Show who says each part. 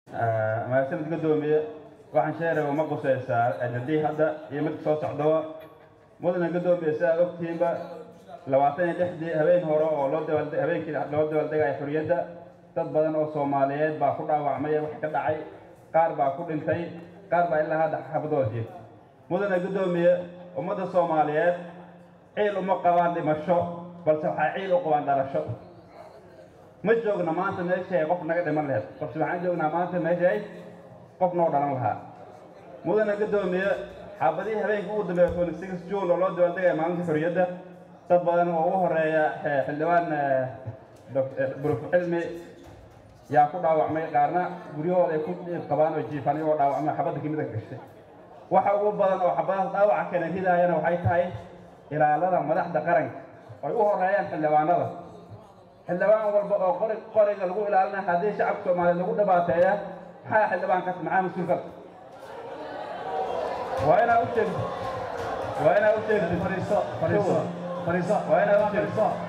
Speaker 1: mahadsanid gadoomiye waxaan sheegaya uma qusaysaa ajadii hadda iyo mid soo socdaba mudana gadoomiye si aad ogtihiinba labaatan iyo lixdii habeen hore oo loo dabaal habeenkii loo dabaaldegaya xorriyadda dad badan oo soomaaliyeed baa ku dhaawacmay wax ka dhacay qaar baa ku dhintay qaar baa ilaa hadda xabadooda jirta mudana gadoomiye ummadda soomaaliyeed ciil uma qabaan dhimasho balse waxay ciil u qabaan dhalasho ma joogna maanta meeshay qof naga dhiman laheyd balse waxaan joognaa maanta meeshay qof noo dhalan lahaa mudana gadoomiye xaabadihii habeenkii ugu dambeeya twenty six june oo loo dabaaldegaya maalinta xorriyadda dad badan oo ugu horeeya xildhibaan buruf cilmi yaa ku dhaawacmay qaarna guryahooda ay ku qabaan oo jiifaan iyagoo dhaawacmay xabadda kimida gashay waxa ugu badan oo xabadaha dhaawaca keena ridaayana waxay tahay ilaalada madaxda qaranka ay u horeeyaan xildhibaanada xildhibaan walba oo qori qoriga lagu ilaalinaya haddii shacabka soomaaliyeed lagu dhibaateeya maxaa xildhibaankaas maxaa mas-uulkaas waa inaa u sheegto waa inaa u sheegto
Speaker 2: fariiso fariiso fariiso
Speaker 1: waa inaa u sheegto
Speaker 2: fariiso